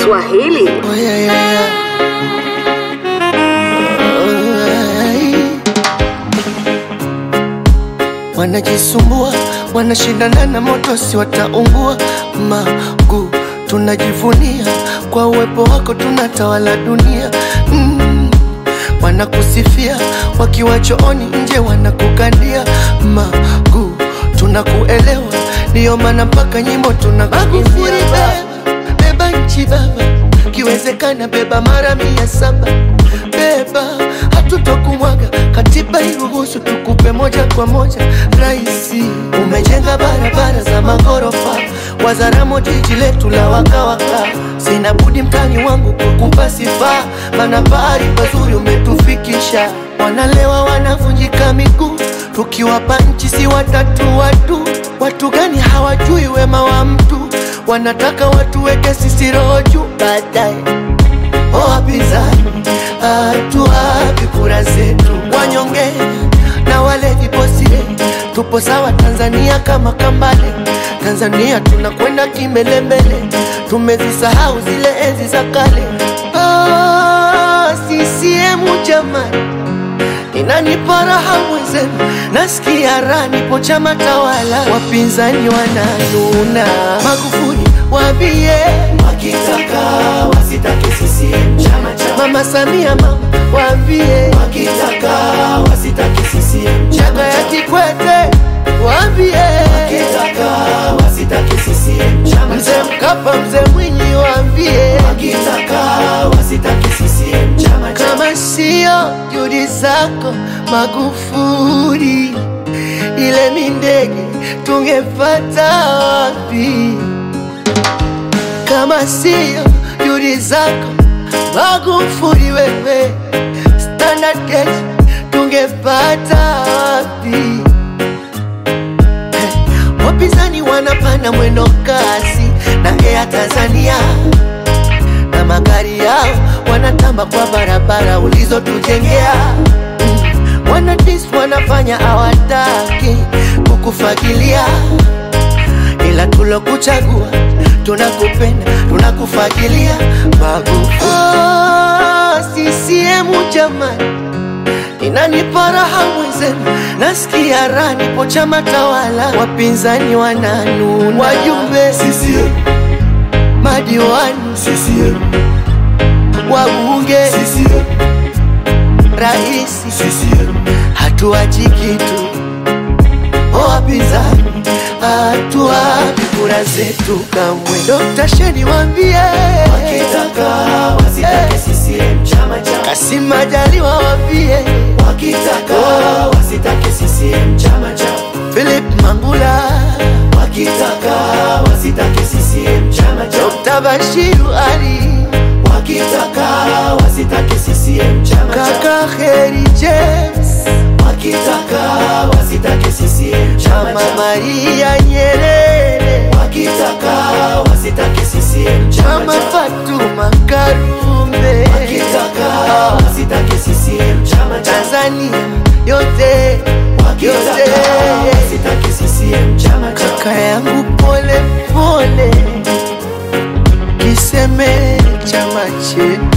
Swahili. Oh, yeah, yeah, yeah. Ai. Wanajisumbua, wanashindana na moto, si wataungua. Magu tunajivunia kwa uwepo wako, tunatawala dunia mm. Wanakusifia wakiwa chooni, nje wanakukandia. Magu tunakuelewa, ndiyo maana mpaka nyimbo tunakuimbia. Beba, beba nchi baba, kiwezekana beba mara mia saba beba, hatutokumwaga katiba iruhusu tukupe moja kwa moja. Raisi, umejenga barabara za maghorofa, Wazaramo jiji letu la wakawaka. Sina budi mtani wangu kukupa sifa, mana pahali pazuri umetufikisha. Wanalewa wanavunjika miguu, tukiwapa nchi si watatu watu. Watu gani hawajui wema wa mtu, wanataka watuweke sisi roho juu baadaye O wapinzani, hatuwapi kura zetu. Wanyonge na wale viposire, tupo sawa Tanzania kama Kambale. Tanzania tunakwenda kimbelembele, tumezisahau zile enzi za kale. Ah, CCM jamani, inanipa raha mwenzenu, nasikia raha, nipo chama tawala, wapinzani wananuna. Magufuli waambie wakitaka wasitake CCM chama cha Mama Samia, mama waambie wakitaka wasitake CCM Chaka chama ya cha Kikwete waambie wakitaka wasitake CCM chama Mzee cha Mkapa, mzee Mwinyi waambie wakitaka wasitake CCM chama cha kama sio juhudi zako Magufuli, ile mindege tungepata wapi? Kama sio juhudi zako Magufuli, wewe Standard Gauge tungepata wapi? Hey, wapinzani wanapanda mwendo kasi na Air Tanzania na magari yao wanatamba kwa barabara ulizotujengea. Mm, Wanadis wanafanya hawataki kukufagilia, ila tulokuchagua tunakupenda, tunakufagilia. Magufuli oh, CCM jamani, inanipa raha mwenzenu, nasikia raha, nipo chama tawala, wapinzani wananuna, wajumbe CCM madiwani CCM wabunge CCM raisi CCM hatuachi kitu o wapinzani hatuwapi kura zetu kamwe Dr. Sheni wambie wakitaka wasitake CCM chama cha Kasim Majaliwa wambie wakitaka wasitake CCM chama cha Philip Mangula wakitaka wasitake CCM chama cha Dr. Bashiru Ali wakitaka wasitake CCM chama cha kaka Heri James wakitaka wasitake CCM chama Mama cha Maria Nyerere wakitaka wasitake CCM chama Mama cha Fatuma Karume wakitaka wasitake CCM chama cha Tanzania yote wakitaka yote wasitake CCM chama cha kaka yangu pole pole, kiseme chama chetu